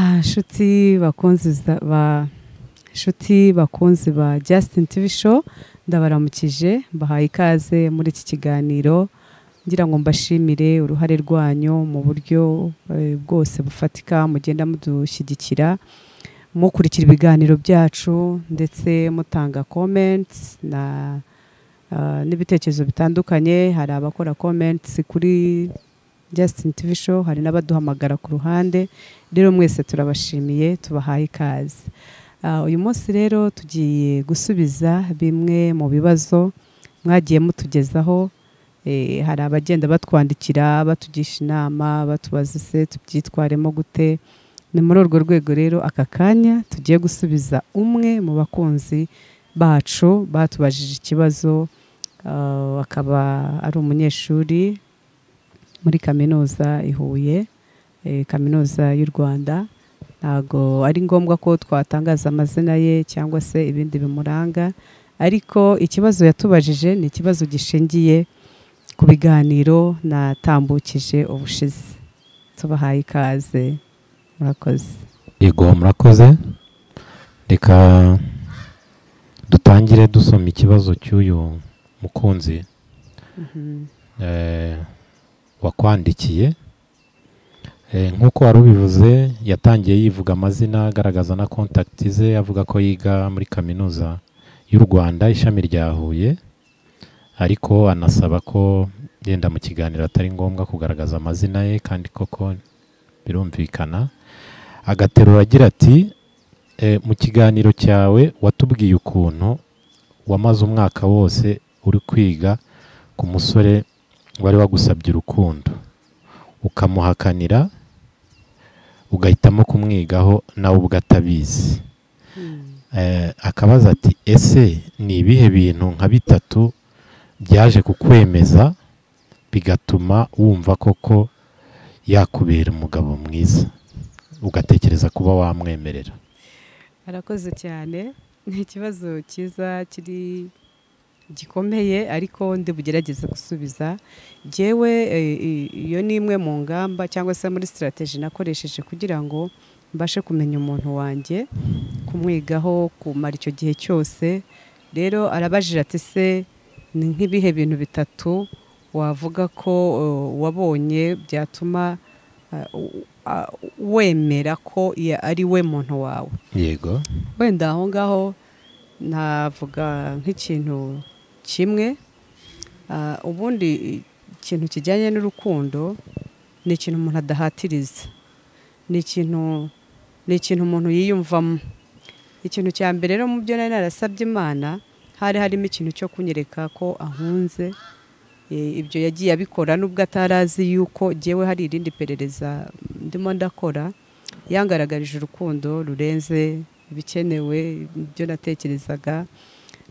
nshuti bakunzi ba nshuti bakunzi ba Justin TV show ndabaramukije mbahaye ikaze muri iki kiganiro ngira ngo mbashimire uruhare rwanyu mu buryo eh, bwose bufatika mugenda mudushyigikira mukurikira ibiganiro byacu ndetse mutanga comments na ah, n'ibitekerezo bitandukanye hari abakora comments kuri Justin TV show hari n'abaduhamagara ku ruhande rero mwese turabashimiye tubahaye ikaze Ah, uyu munsi rero tugiye gusubiza bimwe mu bibazo mwagiye mutugezaho Eh, hari abagenda batwandikira batugisha inama batubaza se tubyitwaremo gute ni muri urwo rwego rero aka kanya tugiye gusubiza umwe mu bakunzi bacu batubajije ikibazo ah, akaba ari umunyeshuri muri kaminuza i Huye eh, kaminuza y'u Rwanda ntago ari ngombwa ko twatangaza amazina ye cyangwa se ibindi bimuranga ariko ikibazo yatubajije ni ikibazo gishingiye ku biganiro natambukije ubushize tubahaye ikaze murakoze yego murakoze reka dutangire dusoma ikibazo cy'uyu mukunzi eh, wakwandikiye Eh, nk'uko wari ubivuze yatangiye yivuga amazina agaragaza na kontakiti ze avuga ko yiga muri kaminuza y'u rwanda ishami rya huye ariko anasaba ko yenda mu kiganiro atari ngombwa kugaragaza amazina ye kandi koko birumvikana agaterura agira ati "Eh, mu kiganiro cyawe watubwiye ukuntu wamaze umwaka wose uri kwiga ku musore wari wagusabye urukundo ukamuhakanira ugahitamo kumwigaho nawe ubwo atabizi Eh, akabaza ati ese ni ibihe bintu nka bitatu byaje kukwemeza bigatuma wumva koko yakubera umugabo mwiza ugatekereza kuba wamwemerera arakoze cyane ni ikibazo cyiza kiri gikomeye ariko ndi bugerageze gusubiza jyewe eh, i- iyo ni imwe mu ngamba cyangwa se muri sitarateji nakoresheje kugira ngo mbashe kumenya umuntu wanjye kumwigaho kumara icyo gihe cyose rero arabajije ati se ni nk'ibihe bintu bitatu wavuga ko eh, wabonye byatuma eh, u- a- wemera ko ya- ari we muntu wawe yego wenda aho ngaho navuga nk'ikintu kimwe Ah, ubundi ikintu kijyanye n'urukundo ni ikintu umuntu adahatiriza ni ikintu ni ikintu umuntu yiyumvamo ikintu cya mbere rero mu byo nari narasabye imana hari harimo ikintu cyo kunyereka ko ahunze Eh, ibyo yagiye abikora nubwo atarazi yuko jyewe hari irindi perereza ndimo ndakora yangaragarije urukundo rurenze ibikenewe ibyo natekerezaga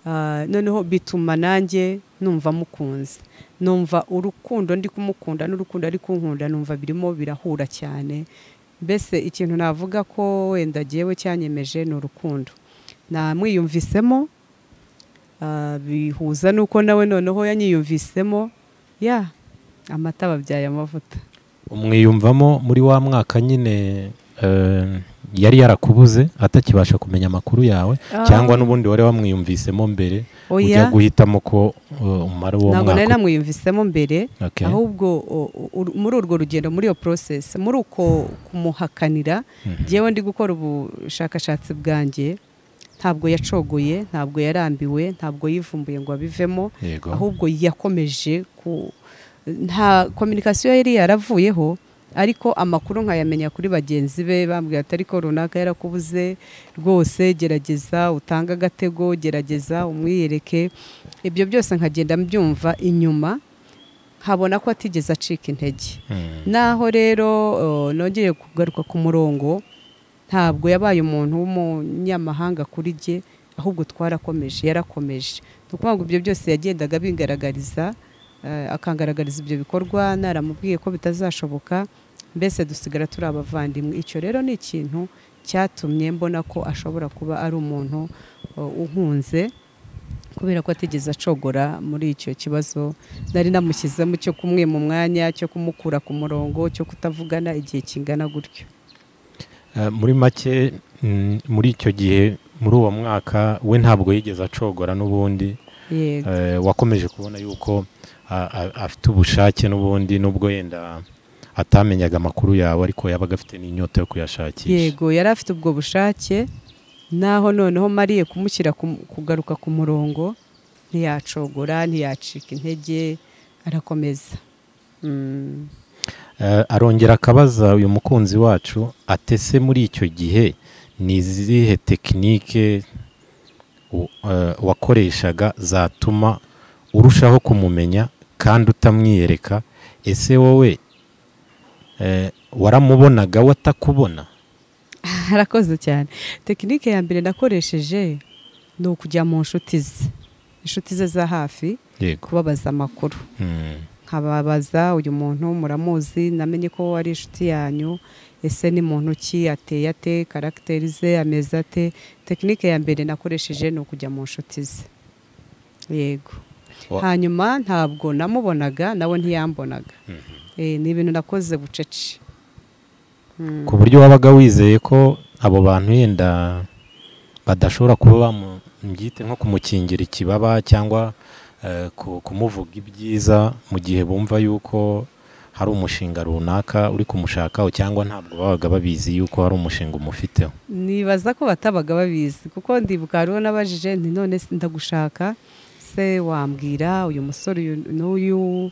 Ah, noneho bituma nanjye numva mukunze numva urukundo ndi kumukunda n'urukundo ari kunkunda numva birimo birahura cyane mbese ikintu navuga ko wenda jyewe cyanyemeje ni urukundo namwiyumvisemo ah, bihuza n'uko nawe noneho yanyiyumvisemo ya amata babyaye amavuta umwiyumvamo muri wa mwaka nyine eh, yari yarakubuze atakibasha kumenya amakuru yawe cyangwa n'ubundi wari wamwiyumvisemo mbere ujya oya guhitamo ko eh, umara uwo ntabwo nari mwaka namwiyumvisemo mbere Okay. ahubwo o- o- uru- muri urwo rugendo muri iyo process muri uko kumuhakanira jyewe ndi gukora ubushakashatsi bwanjye ntabwo yacogoye ntabwo yarambiwe ntabwo yivumbuye ngo abivemo yego ahubwo yakomeje ku nta kominikasiyo yari yaravuyeho ariko amakuru nkayamenya kuri bagenzi be bambwira ati ariko runaka yarakubuze rwose gerageza utange agatego gerageza umwiyereke ibyo byose nkagenda mbyumva inyuma nkabona ko atigeze acika intege Mm. naho rero eh, nongeye kugaruka ku murongo ntabwo yabaye umuntu w'umunyamahanga kuri jye ahubwo twarakomeje yarakomeje ni ukuvuga ngo ibyo byose yagendaga bingaragariza eh, akangaragariza ibyo bikorwa naramubwiye ko bitazashoboka mbese dusigara turi abavandimwe icyo rero ni ikintu cyatumye mbona ko ashobora kuba ari umuntu eh, uhunze kubera ko atigeze acogora muri icyo kibazo nari namushyizemo cyo kumwe mu mwanya cyo kumukura ku murongo cyo kutavugana igihe kingana gutyo Eh, muri make mm, muri icyo gihe muri uwo mwaka we ntabwo yigeze acogora n'ubundi yego Eh, wakomeje kubona yuko a- a- afite ubushake n'ubundi n'ubwo yenda atamenyaga amakuru yawe ariko yabaga afite n'inyota yo kuyashakisha yego yari afite ubwo bushake naho noneho mariye kumushyira ku- kugaruka ku murongo ntiyacogora ntiyacika intege arakomeza Mm. Eh, arongera akabaza uyu mukunzi wacu atese muri icyo gihe ni izihe tekinike u- eh, wakoreshaga zatuma urushaho kumumenya kandi utamwiyereka ese wowe eh, waramubonaga we atakubona arakoze cyane tekinike ya mbere nakoresheje ni ukujya mu nshuti ze inshuti ze za hafi yego kubabaza amakuru Mm. nkababaza uyu muntu muramuzi namenye ko ari inshuti yanyu ese ni muntu ki ateye ate karagiteri ze ameze ate tekinike ya mbere nakoresheje ni ukujya mu nshuti ze yego Wa- hanyuma ntabwo namubonaga nawe ntiyambonaga Mhm. Eh, ni ibintu nakoze bucece Mm. ku buryo wabaga wizeye ko abo bantu yenda badashobora kuba bamubyite nko kumukingira ikibaba cyangwa eh, ku- kumuvuga ibyiza mu gihe bumva yuko hari umushinga runaka uri kumushakaho cyangwa ntabwo babaga babizi yuko hari umushinga umufiteho nibaza ko batabaga babizi kuko ndibuka hariho n'abajije nti none se ndagushaka se wambwira uyu musore uyu n'uyu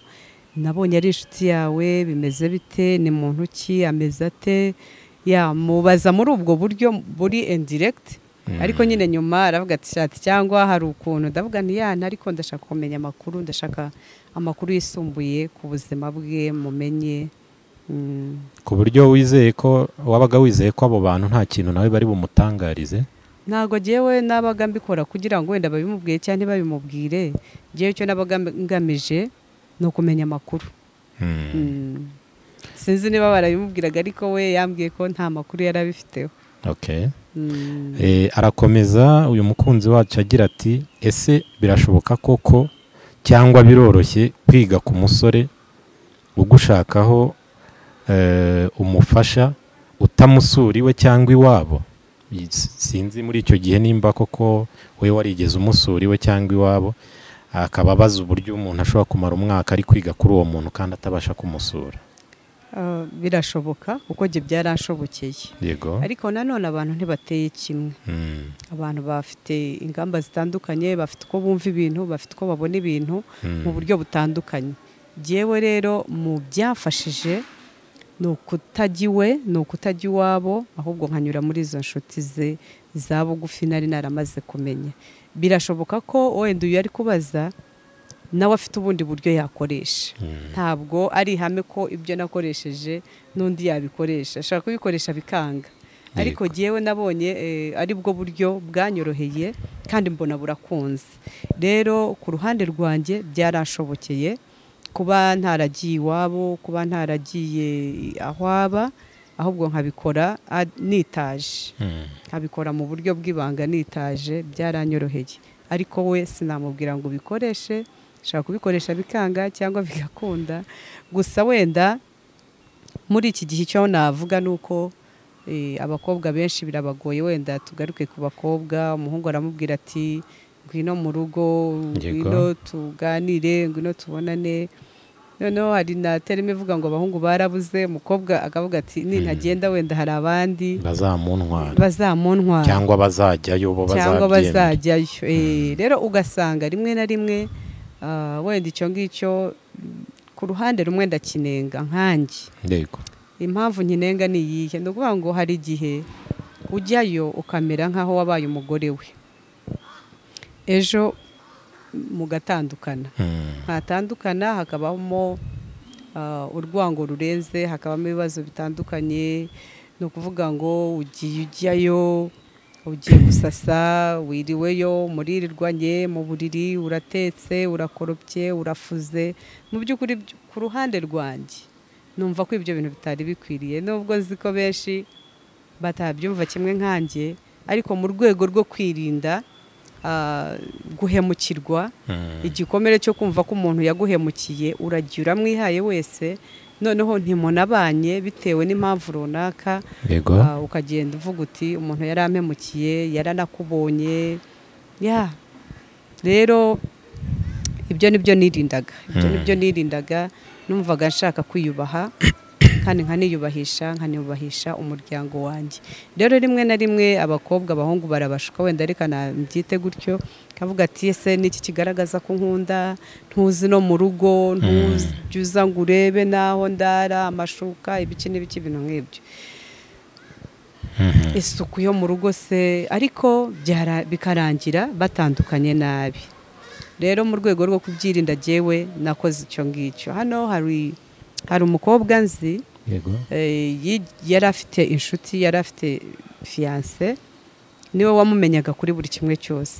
nabonye ari inshuti yawe bimeze bite ni muntu ki ameze ate yamubaza muri ubwo buryo buri indiregiti Mm. ariko nyine nyuma aravuga ati shati cyangwa hari ukuntu ndavuga nti yana ariko ndashaka kumenya amakuru ndashaka amakuru yisumbuye ku buzima bwe mumenye Mm. ku buryo wizeye ko wabaga wizeye ko abo bantu nta kintu nawe bari bumutangarize ntabwo jyewe nabaga mbikora kugira ngo wenda babimubwire cyangwa ntibabimubwire jyewe icyo nabaga ngamije ni ukumenya amakuru Mm. Mm. sinzi niba barabimubwiraga ariko we yambwiye ko nta makuru yari abifiteho Okay. Mm. Eh, arakomeza uyu mukunzi wacu agira ati ese birashoboka koko cyangwa biroroshye kwiga ku musore ugushakaho eh, umufasha utamusura iwe cyangwa iwabo I- s- sinzi muri icyo gihe nimba koko we warigeze umusura iwe cyangwa iwabo akaba abaza uburyo umuntu ashobora kumara umwaka ari kwiga kuri uwo muntu kandi atabasha kumusura Ah, birashoboka kuko jye byarashobokeye yego ariko nanone abantu ntibateye kimwe Mm, abantu bafite ingamba zitandukanye bafite uko bumva ibintu bafite uko babona ibintu mm, mu buryo butandukanye yewe rero mu byafashije ni ukutajya iwe ni ukutajya iwabo ahubwo nkanyura muri izo nshuti ze za bugufi nari naramaze kumenya birashoboka ko wenda uyu ari kubaza nawe afite ubundi buryo yakoresha mm, ntabwo ari ihame ko ibyo nakoresheje n'undi yabikoresha ashobora kubikoresha bikanga ariko jyewe nabonye eh, ari bwo buryo bwanyoroheye kandi mbona burakunze rero ku ruhande rwanjye byarashobokeye kuba ntaragiye iwabo kuba ntaragiye aho aba ahubwo nkabikora ah, nitaje mm. nkabikora mu buryo bw'ibanga nitaje byaranyoroheye ariko we sinamubwira ngo ubikoreshe ushobora kubikoresha bikanga cyangwa bigakunda gusa wenda muri iki gihe icyo navuga ni uko eh, abakobwa benshi birabagoye wenda tugaruke ku bakobwa umuhungu aramubwira ati ngwino mu rugo Yego. ngwino tuganire ngwino tubonane noneho hari na terima ivuga ngo abahungu barabuze umukobwa akavuga ati nintagenda wenda hari abandi bazamuntwara bazamuntwara cyangwa bazajyayo bo cyangwa bazabyemera bazajyayo Eh, rero ugasanga rimwe na rimwe ah, wenda icyo ngicyo mm, ku ruhande rumwe ndakinenga nkanjye yego impamvu nkinenga ni iyihe ni ukuvuga ngo hari igihe ujyayo ukamera nk'aho wabaye umugore we ejo mugatandukana Mm, hatandukana hakabamo ah, urwango rurenze hakabamo ibibazo bitandukanye ni ukuvuga ngo ugiye ujyayo ugiye gusasa wiriweyo muririrwanye mu buriri uratetse urakoropye urafuze mu by'ukuri by- ku ruhande rwanjye numva ko ibyo bintu bitari bikwiriye nubwo nzi ko benshi batabyumva kimwe nkanjye ariko mu rwego rwo kwirinda ah, guhemukirwa mm, igikomere cyo kumva ko umuntu yaguhemukiye uragira uramwihaye wese noneho ntimunabanye bitewe n'impamvu runaka yego Ah, ukagenda uvuga uti umuntu yari ampemukiye yaranakubonye ya rero ibyo nibyo nirindaga ibyo nibyo nirindaga numvaga nshaka kwiyubaha kandi nkaniyubahisha nkaniyubahisha umuryango wanjye rero rimwe na rimwe abakobwa abahungu barabashuka wenda ariko nabyite gutyo kavuga ati ese niki kigaragaza ko nkunda ntuzi no mu rugo ntujya uza ngo urebe n'aho ndara amashuka ibiki n'ibiki ibintu nk'ibyo Mhm. isuku yo mu rugo se ariko byara- bikarangira batandukanye nabi rero mu rwego rwo kubyirinda jyewe nakoze icyo ngicyo hano hari hari umukobwa nzi yego eh, yi- yari afite inshuti yari afite fiyanse niwe wamumenyaga kuri buri kimwe cyose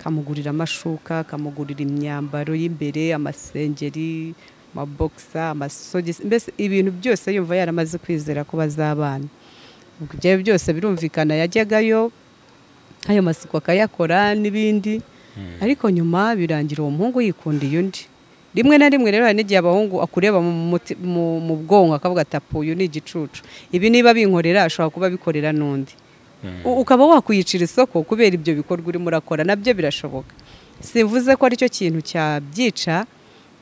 kamugurira amashuka kamugurira imyambaro y'imbere amasengeri amabogisa amasogisi mbese ibintu byose yumva yaramaze kwizera ko bazabana ubwo ibyo ari byo byose birumvikana yajyagayo ayo masuku akayakora n'ibindi ariko nyuma birangira uwo muhungu yikundiye undi rimwe na rimwe rero hari n'igihe abahungu akureba mu, muti- mu, mu bwonko akavuga atapu uyu ni igicucu ibi niba binkorera ashobora kuba abikorera n'undi U- ukaba wakwiyicira isoko kubera ibyo bikorwa urimo urakora nabyo birashoboka simvuze ko aricyo kintu cyabyica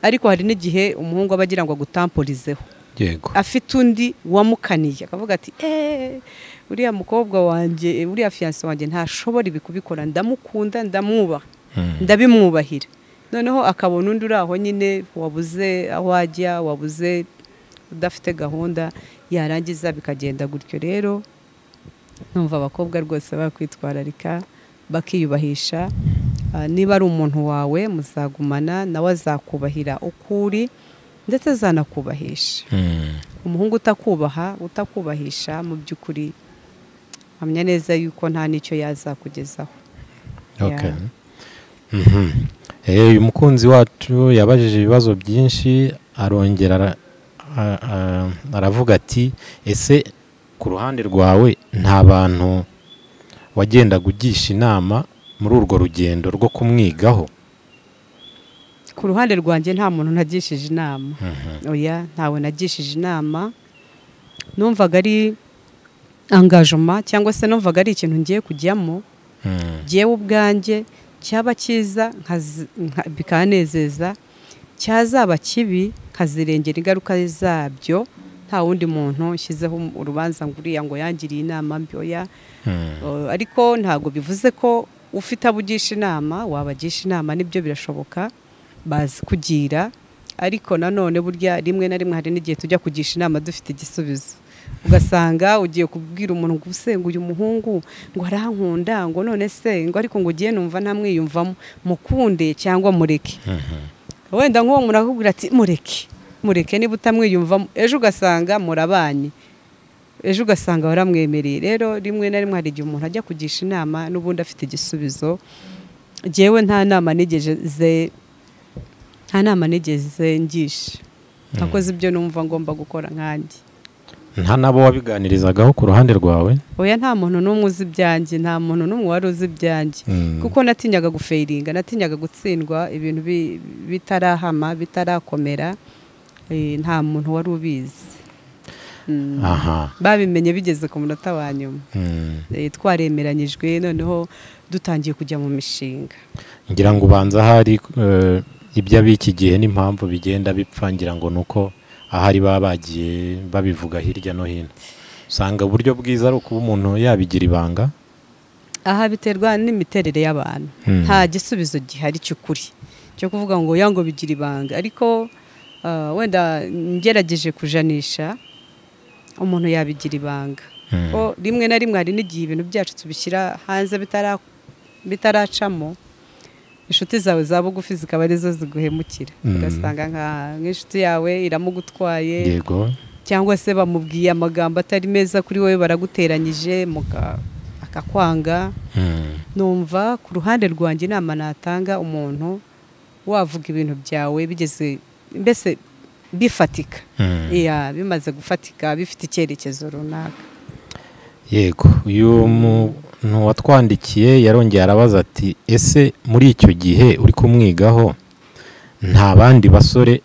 ariko hari n'igihe umuhungu aba agira ngo agutamporizeho yego afite undi wamukaniye akavuga ati eee uriya mukobwa wanjye uriya fiyanse wanjye ntashobora ibi kubikora ndamukunda ndamwubaha Mhm. ndabimwubahira noneho akabona undi uri aho nyine wabuze aho ajya wabuze udafite gahunda yarangiza bikagenda gutyo rero numva abakobwa rwose bakwitwararika bakiyubahisha Ah, niba ari umuntu wawe muzagumana nawe azakubahira uko uri ndetse azanakubahisha Mhm. umuhungu utakubaha utakubahisha mu by'ukuri amenya neza yuko nta n'icyo yazakugezaho Okay. Mhm. Eh, uyu mukunzi wacu yabajije ibibazo byinshi arongera ara- a- a- aravuga ati ese ku ruhande rwawe nta bantu wagendaga ugisha inama muri urwo rugendo rwo kumwigaho ku ruhande rwanjye nta muntu nagishije inama oya ntawe nagishije inama numvaga ari angajoma cyangwa se numvaga ari ikintu ngiye kujyamo Mhm. jyewe ubwanjye cyaba cyiza nkazi- nka- bikanezeza cyazaba kibi nkazirengera ingaruka zabyo nta wundi muntu nshyizeho urubanza ngo uriya ngo yangiriye inama mbi oya Mhm. Uh, ariko ntabwo bivuze ko ufite abo ugisha inama wabagisha inama nibyo birashoboka bazi kugira ariko nanone burya rimwe na rimwe hari n'igihe tujya kugisha inama dufite igisubizo ugasanga ugiye kubwira umuntu ngo "Ubuse ngo uyu muhungu ngo arankunda ngo none se ngo ariko ngo ugiye numva ntamwiyumvamo mukunde cyangwa mureke Mhm. wenda nk'uwo muntu akubwira ati mureke mureke niba utamwiyumvamo ejo ugasanga murabanye ejo ugasanga waramwemereye rero rimwe na rimwe hari igihe umuntu ajya kugisha inama n'ubundi afite igisubizo jyewe nta nama nigeze nta nama nigeze ngisha nakoze ibyo numva ngomba gukora nkanjye nta nabo wabiganirizagaho ku ruhande rwawe oya nta muntu n'umwe uzi ibyanjye nta muntu n'umwe wari uzi ibyanjye Mhm. kuko natinyaga gufeiringa natinyaga gutsindwa ibintu bi- bitarahama bitarakomera eh, nta muntu wari ubizi Mm. aha babimenye bigeze ku munota wa nyuma Mhm. Eh, twaremeranyijwe noneho dutangiye kujya mu mishinga ngira ngo ubanza hari eh, ibyo ab'iki gihe n'impamvu bigenda bipfa ngira ngo ni uko ahari baba bagiye babivuga hirya no hino usanga uburyo bwiza ari ukuba umuntu yabigira ibanga aha biterwa n'imiterere y'abantu Hmm. nta gisubizo gihari cy'ukuri cyo kuvuga ngo ya ngo bigira ibanga ariko ah, wenda ngerageje kujanisha umuntu yabigira ibanga Hmm. ko rimwe na rimwe hari n'igihe ibintu byacu tubishyira hanze bitara- bitaracamo inshuti zawe za bugufi zikaba arizo ziguhemukira Mm. ugasanga nka- nk'inshuti yawe iramugutwaye yego cyangwa se bamubwiye amagambo atari meza kuri wowe baraguteranyije muka- akakwanga Hmm. numva ku ruhande rwanjye inama natanga umuntu wavuga ibintu byawe bigeze mbese bifatika Hmm. iya bimaze gufatika bifite icyerekezo runaka yego uyu muntu watwandikiye yarongeye arabaza ati ese muri icyo gihe uri kumwigaho nta bandi basore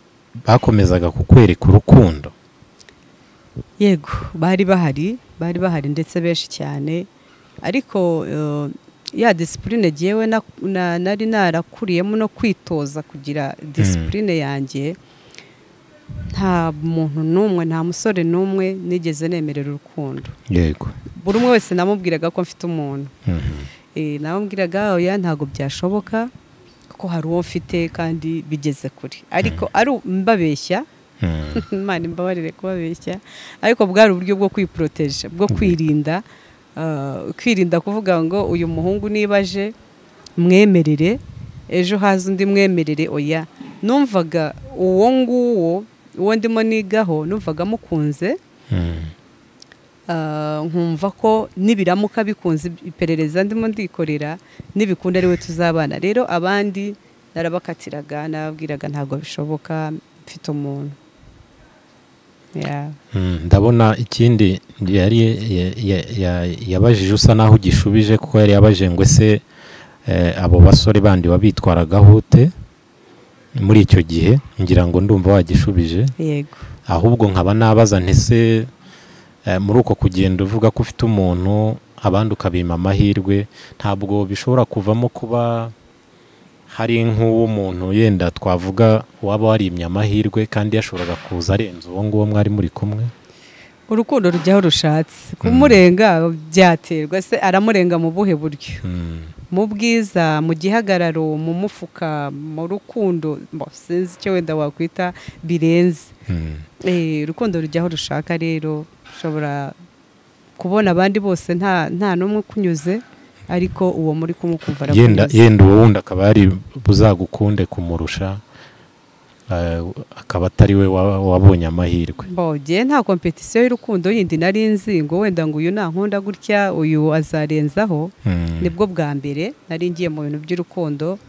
bakomezaga kukwereka urukundo yego bari bahari bari bahari ndetse benshi cyane ariko eh, ya disipurine ngewe na- na- nari narakuriyemo no kwitoza kugira disipurine yanjye nta muntu n'umwe nta musore n'umwe nigeze nemerera urukundo yego buri umwe wese namubwiraga ko mfite umuntu Mhm. Eh, namubwiraga oya ntabwo byashoboka kuko hari uwo mfite kandi bigeze kure ariko ari u- mbabeshya Mhm. imana imbabarire kubabeshya ariko bwari uburyo bwo kwiporoteje bwo kwirinda ah, kwirinda kuvuga ngo uyu muhungu niba aje mwemerere ejo haza undi mwemerere oya numvaga uwo nguwo uwo ndimo nigaho numvaga mukunze Mhm. ah, nkumva ko nibiramuka bikunze iperereza ndimo ndikorera nibikunda ariwe tuzabana rero abandi narabakatiraga nababwiraga ntabwo bishoboka mfite umuntu Yeah. Mm, ndabona ikindi yari ya- ya- ya- yabajije usa naho ugishubije kuko yari yabajije ngo ese eh, abo basore bandi wabitwaragaho ute muri icyo gihe ngira ngo ndumva wagishubije yego ahubwo nkaba nabaza ntese eh, muri uko kugenda uvuga ko ufite umuntu abandi ukabima amahirwe ntabwo bishobora kuvamo kuba hari nk'uw'umuntu yenda twavuga waba warimye amahirwe kandi yashoboraga kuza arenze uwo nguwo mwari muri kumwe urukundo rujyaho rushatse kumurenga byaterwa se aramurenga mu buhe buryo Mm. mu bwiza mu gihagararo mu mufuka mu rukundo mbo, sinzi icyo wenda wakwita birenze Mm. Eh, urukundo rujyaho rushaka rero ushobora kubona abandi bose nta nta n'umwe ukunyuze ariko uwo muri kumwe ukumva yenda arakunyuze yenda uwo wundi akaba yari buzagukunde kumurusha eh, akaba atari we wa- wabonye amahirwe mbogiye nta kompetisiyo y'urukundo yindi nari nzi ngo wenda ngo uyu nankunda gutya uyu azarenzaho Mm. nibwo bwa mbere nari ngiye mu bintu by'urukundo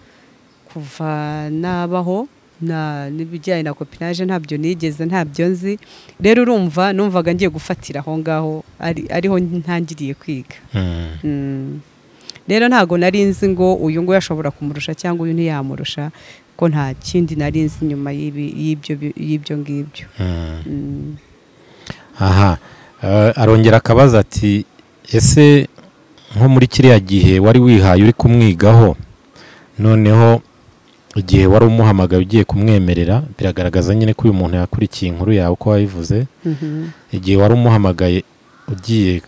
kuva nabaho na n'ibijyanye na kopinage ntabyo nigeze ntabyo nzi rero urumva numvaga ngiye gufatira aho ngaho ari- ariho ntangiriye kwiga Mm. Mm. rero ntabwo nari nzi ngo uyu nguyu ashobora kumurusha cyangwa uyu ntiyamurusha ko nta kindi nari nzi nyuma y'ibi- y'ibyo bi- y'ibyo ngibyo Mm. Mm. aha Eh, arongera akabaza ati ese nko muri kiriya gihe wari wihaye uri kumwigaho noneho igihe wari umuhamagaye ugiye kumwemerera biragaragaza nyine ko uyu muntu yakurikiye inkuru yawe uko wabivuze Mhm, igihe wari umuhamagaye ugiye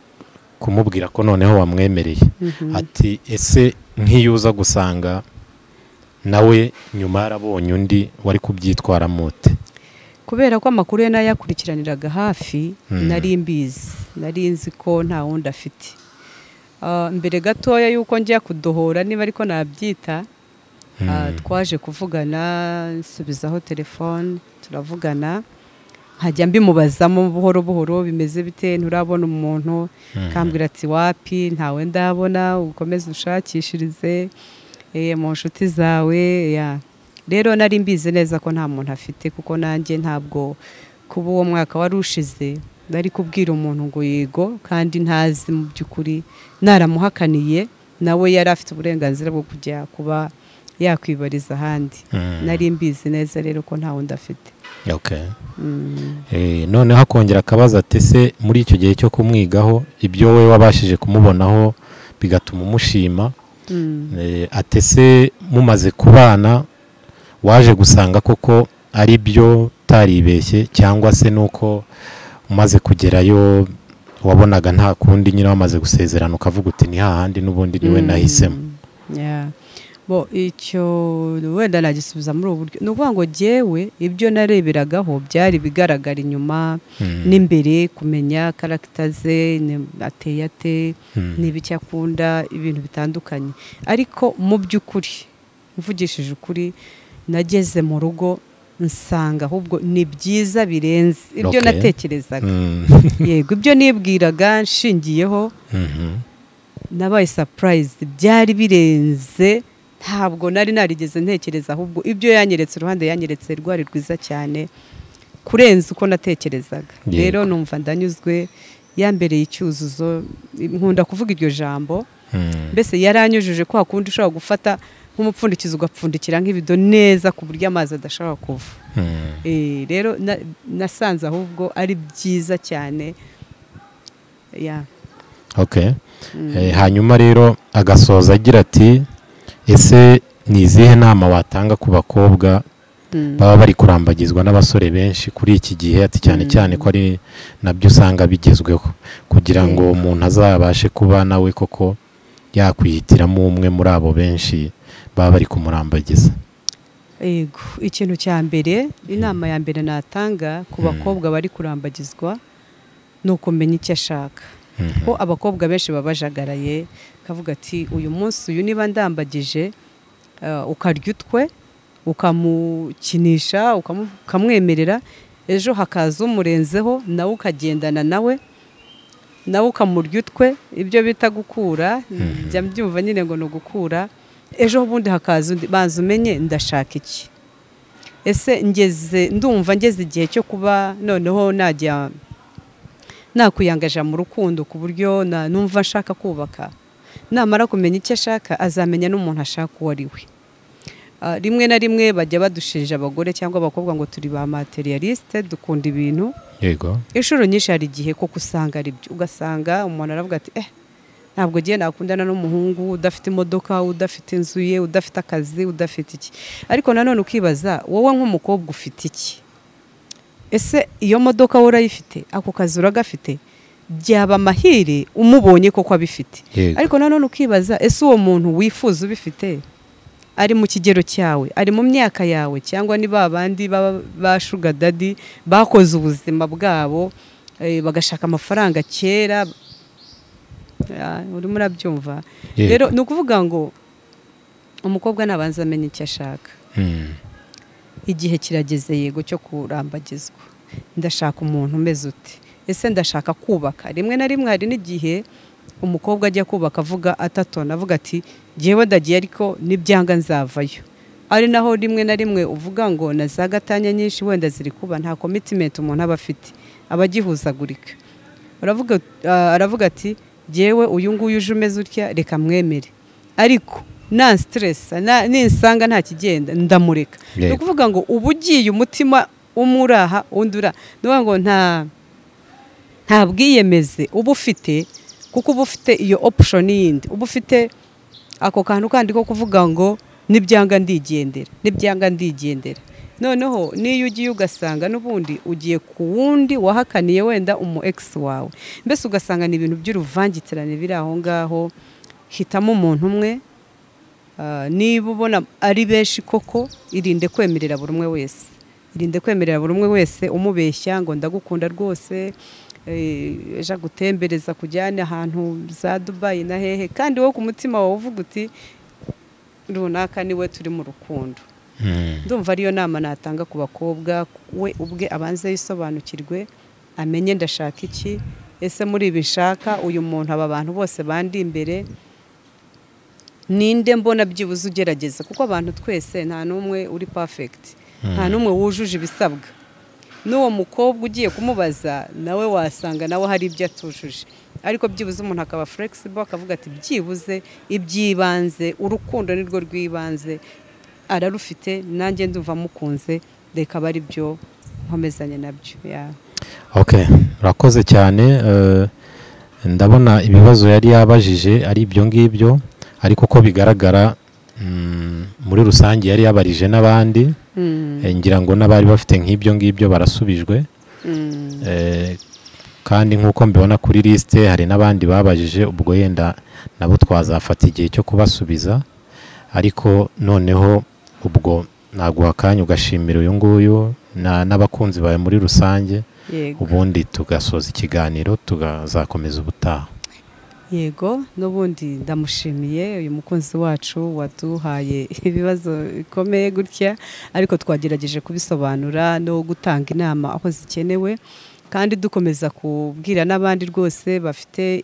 kumubwira ko noneho wamwemereye mhm. ati ese nk'iyo uza gusanga nawe nyuma yarabonye undi wari kubyitwaramo ute kubera ko amakuru ye nayakurikiraniraga hafi Mm. nari mbizi nari nzi ko nta wundi afite Ah, mbere gatoya y'uko njya kudohora niba ariko nabyita Ah, twaje kuvugana nsubizaho telefone turavugana nkajya mbimubazamo buhoro buhoro bimeze bite nturabona umuntu Mm. kambwira ati wapi ntawe ndabona ukomeze ushakishirize eh, mu nshuti zawe ya rero nari mbizi neza ko nta muntu afite kuko nanjye ntabwo kuba uwo mwaka wari ushize nari kubwira umuntu ngo yego kandi ntazi mu by'ukuri naramuhakaniye nawe yari afite uburenganzira bwo kujya kuba yakwibariza ahandi Mm. nari mbizi neza rero ko nta wundi afite Okay. Mm. Eh, noneho akongera akabaza ati ese muri icyo gihe cyo kumwigaho ibyo wowe wabashije kumubonaho bigatuma umushima Mm. Eh, ati ese mumaze kubana waje gusanga koko ari byo utaribeshye cyangwa se nuko umaze kugerayo wabonaga nta kundi nyine wamaze gusezerana ukavuga uti ni hahandi n'ubundi niwe Mm. nahisemo Yeah. bo icyo wenda nagisubiza muri ubu buryo ni ukuvuga ngo jyewe ibyo nareberagaho byari bigaragara inyuma Mm, n'imbere kumenya karagita ze ni- ateye ate mm, n'ibiki akunda ibintu bitandukanye ariko mu by'ukuri mvugishije ukuri nageze mu rugo nsanga ahubwo ni byiza birenze ibyo Okay. natekerezaga mm, yego ibyo nibwiraga nshingiyeho mhm, nabaye sapurayizi byari birenze ntabwo nari narigeze ntekereza ahubwo ibyo yanyeretse uruhande yanyeretse rwari rwiza cyane kurenza uko natekerezaga Yego. rero numva ndanyuzwe yambereye icyuzuzo nkunda kuvuga iryo jambo mm, mbese yaranyujuje kwa kundi ushobora gufata nk'umupfundikizo ugapfundikira nk'ibido neza ku buryo amazi adashobora kuva Hmm. Eh, rero na- nasanze ahubwo ari byiza cyane ya Okay. Eh, hanyuma rero agasoza agira ati ese ni izihe nama watanga ku bakobwa Mm. baba bari kurambagizwa n'abasore benshi kuri iki gihe ati cyane cyane ko ari nabyo usanga bigezweho kugira ngo umuntu azabashe kuba nawe koko yakwihitiramo umwe muri abo benshi baba bari kumurambagiza Ego, ikintu cya mbere inama ya mbere natanga ku Mm. bakobwa bari kurambagizwa ni ukumenya icyo ashaka Mhm. ko abakobwa benshi baba bajagaraye kavuga ati uyu munsi uyu niba ndambagije eh, ukarya utwe ukamukinisha ukamu- ukamwemerera ejo hakaza umurenzeho nawe ukagendana nawe nawe ukamurya utwe ibyo bita gukura njya mbyumva nyine ngo ni ugukura ejo bundi hakaza undi banza umenye ndashaka iki ese ngeze ndumva ngeze igihe cyo kuba noneho najya nakwiyangaja mu rukundo ku buryo na- numva ashaka kubaka namara kumenya icyo ashaka azamenya n'umuntu ashaka uwo ari we Ah, rimwe na rimwe bajya badushinja abagore cyangwa abakobwa ngo turi ba materialiste dukunda ibintu yego inshuro nyinshi hari igihe koko usanga ari byo ugasanga umuntu aravuga ati eh ntabwo agiye nakundana n'umuhungu udafite imodoka udafite inzu ye udafite akazi udafite iki ariko nanone ukibaza wowe nk'umukobwa ufite iki ese iyo modoka wowe urayifite ako kazi uragafite byaba amahire umubonye koko abifite yego ariko nanone ukibaza ese uwo muntu wifuza ubifite ari mu kigero cyawe ari mu myaka yawe cyangwa ni ba bandi baba ba shuga dadi bakoze ubuzima bwabo eh, bagashaka amafaranga kera Ah, urimo urabyumva Yego. rero ni ukuvuga ngo umukobwa nabanza amenya icyo ashaka Hmm. igihe kirageze yego cyo kurambagizwa ndashaka umuntu umeze ute ese ndashaka kubaka rimwe na rimwe hari n'igihe umukobwa ajya kubaka avuga atatona avuga ati njyewe ndagiye ariko nibyanga nzavayo ari naho rimwe na rimwe uvuga ngo na za gatanya nyinshi wenda ziri kuba nta komitimenti umuntu aba afite aba agihuzagurika aravuga ah, aravuga ati njyewe uyu nguyu uje umeze utya reka mwemere ariko nta siteresi ninsanga nta kigenda ndamureka ni Yego. ukuvuga ngo uba ugiye umutima umwe uraha undi ura ni ukuvuga ngo nta nta bwiyemeze uba ufite kuko uba ufite iyo opushoni yindi uba ufite ako kantu kandi ko kuvuga ngo nibyanga ndigendera nibyanga ndigendera noneho n'iyo ugiye ugasanga n'ubundi ugiye ku wundi wahakaniye wenda umu egisi wawe mbese ugasanga ni ibintu by'uruvangitirane biri aho ngaho hitamo umuntu umwe Ah, niba ubona ari benshi koko irinde kwemerera buri umwe wese irinde kwemerera buri umwe wese umubeshya ngo ndagukunda rwose eh, ejo agutembereza kujyane ahantu za dubayi na hehe kandi wowe ku mutima wawe uvuga uti runaka niwe turi mu rukundo Hmm. ndumva ariyo nama natanga ku bakobwa we ubwe abanze yisobanukirwe amenye ndashaka iki ese muri ibi nshaka uyu muntu aba bantu bose bandi imbere ninde mbona byibuze ugerageza kuko abantu twese nta n'umwe uri perfegiti nta n'umwe wujuje ibisabwa n'uwo mukobwa ugiye kumubaza nawe wasanga nawe hari ibyo atujuje ariko byibuze umuntu akaba flexible akavuga ati byibuze iby'ibanze urukundo ni rwo rw'ibanze ararufite nanjye ndumva mukunze reka aba ari byo nkomezanye nabyo ya Okay, urakoze cyane eh, ndabona ibibazo yari yabajije ari ibyo ngibyo ariko uko bigaragara mm, muri rusange yari yabarije n'abandi Mm, Eh, ngira ngo n'abari bafite nk'ibyo ngibyo barasubijwe mm, Eh, kandi nk'uko mbibona kuri lisite hari n'abandi babajije ubwo yenda nabo twazafata igihe cyo kubasubiza ariko noneho ubwo naguha akanya ugashimira uyu nguyu na- n'abakunzi bawe muri rusange yego ubundi tugasoza ikiganiro tugazakomeza ubutaha yego n'ubundi ndamushimiye uyu mukunzi wacu waduhaye ibibazo bikomeye gutya ariko twagerageje kubisobanura no gutanga inama aho zikenewe kandi dukomeza kubwira n'abandi rwose bafite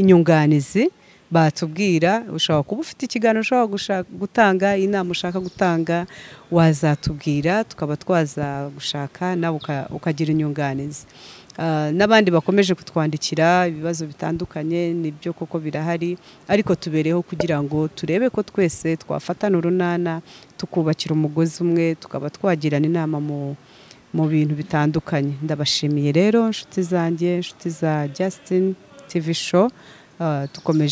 inyunganizi batubwira ushobora kuba ufite ikiganiro ushobora gushaka- gutanga inama ushaka gutanga wazatubwira tukaba twaza gushaka nawe uka- ukagira inyunganizi Ah, n'abandi bakomeje kutwandikira ibibazo bitandukanye nibyo koko birahari ariko tubereho kugira ngo turebe ko twese twafatana urunana tukubakira umugozi umwe tukaba twagirana inama mu mu bintu bitandukanye ndabashimiye rero inshuti zanjye inshuti za Justin TV show ah, tukomeje